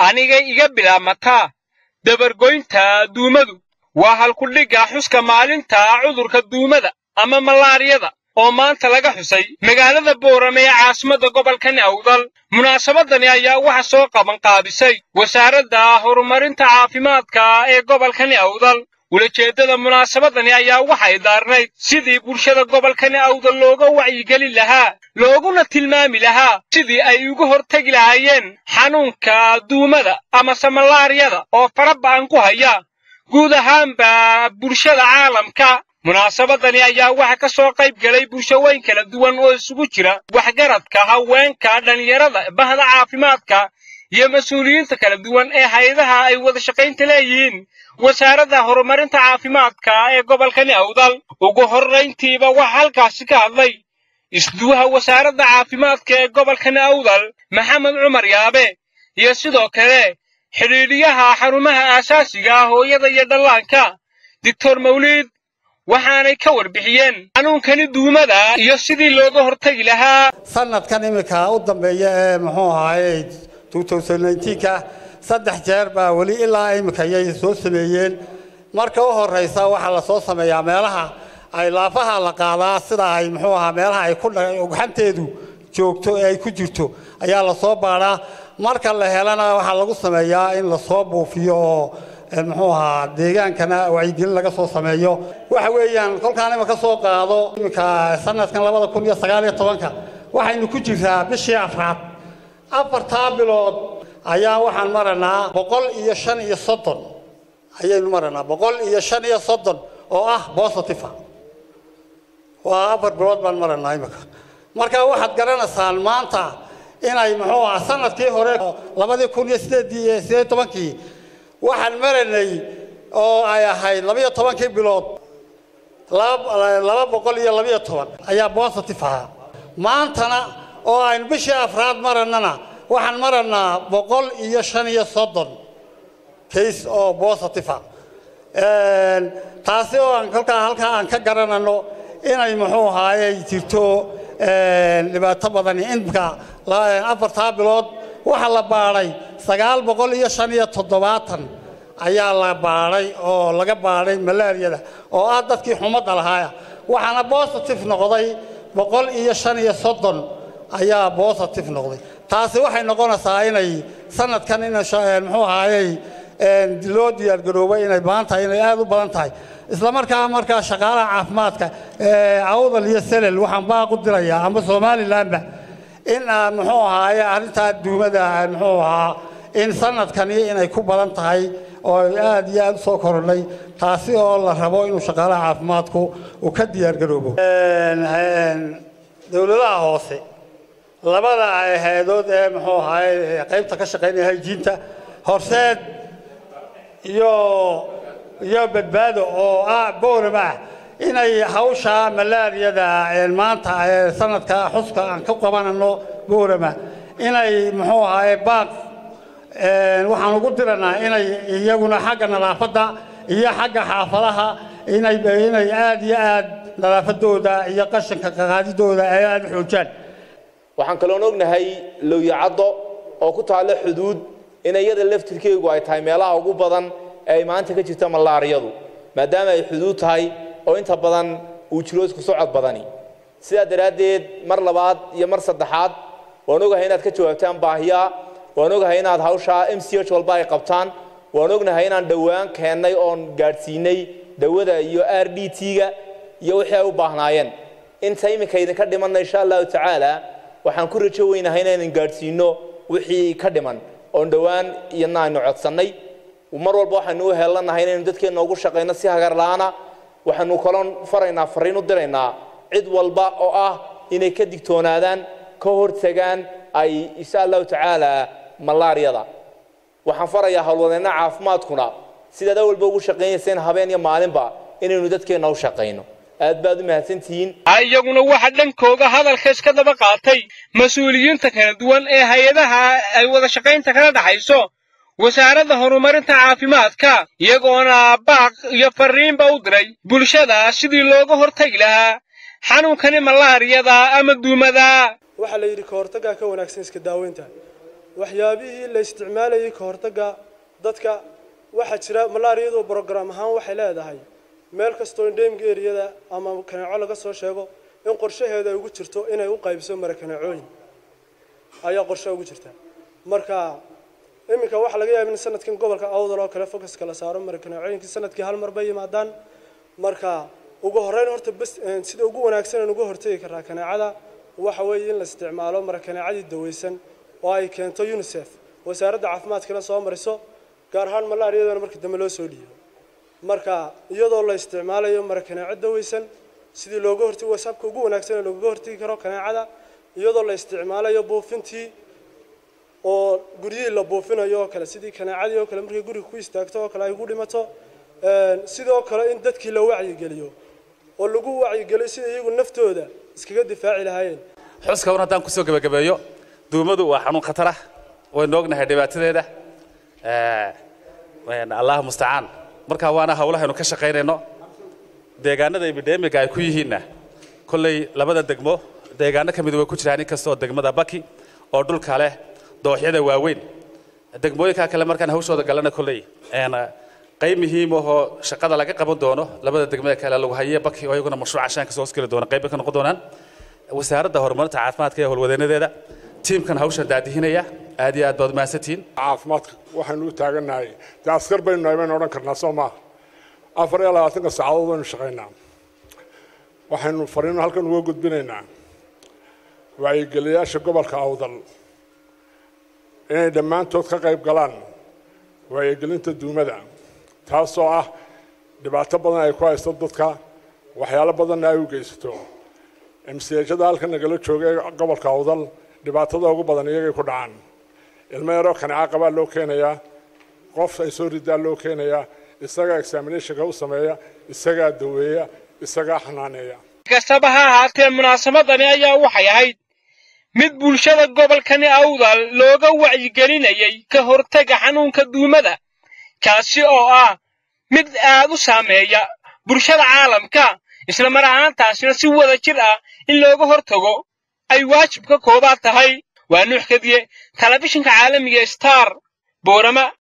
aniga iga bilaabmataa dabargoynta duumadu waa halkudhigga xuska maalinta cudurka duumada ama malaariyada oo maanta laga xusay magaalada boorame ee caasimadda gobolkan awdal munaasabadani ayaa waxa soo qaban qaabisay wasaaradda horumarinta caafimaadka ee gobolkani awdal ulajeeddada munaasabadani ayaa waxay daarnayd sidii bulshada gobolkani awdal looga wacyigelin lahaa looguna tilmaami lahaa sidii ay uga hortegi lahaayeen xanuunka duumada amase malaariyada oo fara ba'an ku haya guud ahaanba bulshada caalamka munaasabadani ayaa waxa ka soo qayb galay bulshooyin kala duwan oo isugu jira waxgaradka haweenka dhallinyarada bahda caafimaadka iyo mas-uuliyiinta kala duwan ee hay-adaha ay wada shaqaynta leeyihiin wasaaradda horumarinta caafimaadka ee gobolkani awdal ugu horrayntiiba waxaa halkaasi ka hadlay isduwaha wasaaradda caafimaadka ee gobolkani awdal maxamed cumar yaabe iyo sidoo kale xidhiidhiyaha xarumaha aasaasiga ah hooyada iyo dhallaanka doctor mawliid waxaanay ka warbixiyeen xanuunkani duumada iyo sidii looga hortegi lahaa sanadkan iminka u dambeeya ee muxuu ahaaye ka saddex jeer baa weli ilaa iminka ayay soo sameeyeen marka u horeysa waxaa lasoo sameeyaa meelaha ay laafaha la qaadaa sida ay muxuu ahaa meelaha ay ku ugxanteedu joogto ee ay ku jirto ayaa lasoo baadhaa marka la helana waxaa lagu sameeyaa in lasoo buufiyo oo muxuu ahaa deegaankana wacyigelin laga soo sameeyo waxa weeyaan kolkaan iminka soo qaado iminka sanadkan labada kun iyo sagaal iyo tobanka waxaynu ku jirtaa bishii afraad afartaa bilood ayaa waxaan maranaa boqol iyo shan iyo soddon ayaynu maranaa boqol iyo shan iyo soddon oo ah positive waa afar bilood baan maranaa iminka marka waxaad garanaysaan maanta inay muxuu ahaa sanadkii hore labadii kun iyo sideedii iyo sideed tobankii waxaan maranay oo ay ahayd labiyo tobankii bilood laba boqol iyo labiyo toban ayaa positive ahaa maantana oo aynu bishii afraad marannana waxaan maranaa boqol iyo shan iyo soddon case oo positive ah taasi oo aan kolkaa halkaa aan ka garanano inay muxuu ahaaye jirto dhibaato badani imka afartaa bilood waxaa la baadhay sagaal boqol iyo shan iyo toddobaatan ayaa la baadhay oo laga baadhay malaariyada oo ah dadkii xumadda lahaaya waxaana positive noqday boqol iyo shan iyo soddon ayaa positive noqday taasi waxay noqonaysaa inay sanadkan in muxuu ahaayey loo diyaargaroobay inay badan tahay inay aada u badan tahay isla markaa markaa shaqaalaha caafimaadka awdal iyo selel waxaan baaq u dirayaa ama somalilandba in muxuu ahaaye arrintaa duumada muxuu ahaa in sanadkani inay ku badan tahay oo aada iyo aada u soo korodhay taasi oo la rabo inuu shaqaalaha caafimaadku uu ka diyaargaroobo dowladaha hoose labada hay-adood ee muxuu ahaaye qaybta ka shaqaynaya hayjiinta horseed iyo iyo badbaado oo ah boorama ah inay hawsha malaariyada maanta sanadka xuska aan ka qabanano boorama inay muxuu ahaaye baaq waxaan ugu diranaa inay iyaguna xagga nadaafadda iyo xagga xaafadaha inay inay aada iyo aada nadaafadooda iyo qashinka qaqaadidooda ay aada u xoojaan waxaan kaloon ognahay lowyacaddo oo ku taalla xuduud in iyada laftirkeegu ay tahay meelaha ugu badan ee ay maanta ka jirta malaariyadu maadaama ay xuduud tahay oo inta badan uu jiro isku socod badani sidaa daraaddeed mar labaad iyo mar saddexaad waan ogahay inaad ka jawaabtaan baahiyaa waan ogahay inaad hawshaa m c h walba ay qabtaan waan ognahay inaan dhowaan keennay oon gaadhsiinay dawada iyo r d t-ga iyo wixii ay u baahnaayeen inta iminka idinka dhimanna insha allahu tacaala waxaan ku rajo weynahay inaynan gaadhsiino wixii ka dhiman oon dhowaan iyana aynu codsannay mar walba waxaynu u heelanahay inaynu dadkeenna ugu shaqayno si hagar la'aana waxaanu kaloon faraynaa fariin u diraynaa cid walba oo ah inay ka digtoonaadaan ka hortagaan ay insha allahu tacaala malaariyada waxaan farayaa howlwadeenna caafimaadkuna sidaad awalba ugu shaqaynayseen habeen iyo maalinba inaynu dadkeenna u shaqayno aad baad u mahadsantihiin iyaguna waxa dhankooga hadalka iska daba qaatay mas-uuliyiinta kala duwan ee hay-adaha ay wada shaqaynta kala dhaxayso wasaaradda horumarinta caafimaadka iyagoona baaq iyo fariinba u diray bulshada sidii looga hortagi lahaa xanuunkani malaariyada ama duumada waxaa la yidhi ka hortaggaa ka wanaagsan iska daaweynta waxyaabihii la isticmaalayay ka hortagga dadka waxaa jira malaariyadu brogram ahaan waxay leedahay meel kastoo endemic eriyada ama kaneeco laga soo sheego in qorshaheeda ay ugu jirto inay u qaybso marakaneecooyin ayaa qorshe ugu jirta marka iminka waxaa laga yaaba in sanadkan gobolka awdal oo kale focuska la saaro marakaneecooyinkii sanadkii hal mar bay yimaadaan marka ugu horreyn horta bas sida ugu wanaagsan aan uga hortegi karaa kaneecada waxa weeye in la isticmaalo marakaneecadii daweysan oo ay keento unisef wasaaradda caafimaadkana soo mariso gaar ahaan malaariyadana marka dambe loo soo dhiibo marka iyadoo la isticmaalayo marakaneeco daweysan sidii looga hortegi wasabka ugu wanaagsan ee loogaga hortegi karo kaneecada iyadoo la isticmaalayo buufintii oo guryihii la buufinayo oo kale sidii kaneecadii oo kale markay guriga ku istaagto oo kale ay ugu dhimato sidoo kale in dadkii la wacyigeliyo oo lagu wacyigeliyo sida iyagu naftooda iskaga difaaci lahaayeen xuska un haddaan kusoo gebagabeeyo duumadu waa xanuun khatar ah waynu ognahay dhibaatadeeda allah mustacaan markaa waana hawlahaynu ka shaqaynayno deegaanada epidemiga ay ku yihiinna kolley labada degmo deegaano ka mid way ku jiraan inkastoo degmada baki oo dhulka leh dooxyada waaweyn degmooyinka kale markaan hawshooda galana kolley qayb muhiim ahoo shaqada laga qaban doono labada degmada kale lagu haye baki oo iyaguna mashruuca shaanka soo hoskeli doona qayb bay ka noqon doonaan wasaaradda horumarinta caafimaadka ee howlwadeenadeeda tiimkan hawshan daadihinaya aad iyo aad baad mahadsantihiin caafimaadka waxaynu u taagannahay dee askar baynu nahay baynu odhan karnaa soo maaha afar iyo labaatanka saacadood baynu shaqaynaa waxaynu fariino halkan uga gudbinaynaa wacyigeliyaasha gobolka awdal inay dhammaantood ka qayb galaan wacyigelinta duumada taasoo ah dhibaato badan ay ku haysto dadka waxyaalo badanna ay u geysato emsiyaashada halkan nagala jooga ee gobolka awdal dhibaatada ugu badan iyagay ku dhacaan ilmo yaroo kaneca qabaa loo keenayaa qof ay soo ridaa loo keenayaa isagaa examinationka u sameeya isagaa daweeya isagaa xanaaneeya kastaba ha ahaatee munaasamadani ayaa waxay ahayd mid bulshada gobolkani awdal looga wacyigelinayay ka hortega xanuunka duumada kaasi oo ah mid aad u saameeya bulshada caalamka isla mar ahaantaasina si wada jir ah in looga hortago ay waajib ka koobaad tahay waa nuux kadiye telefishinka caalamiga star boorama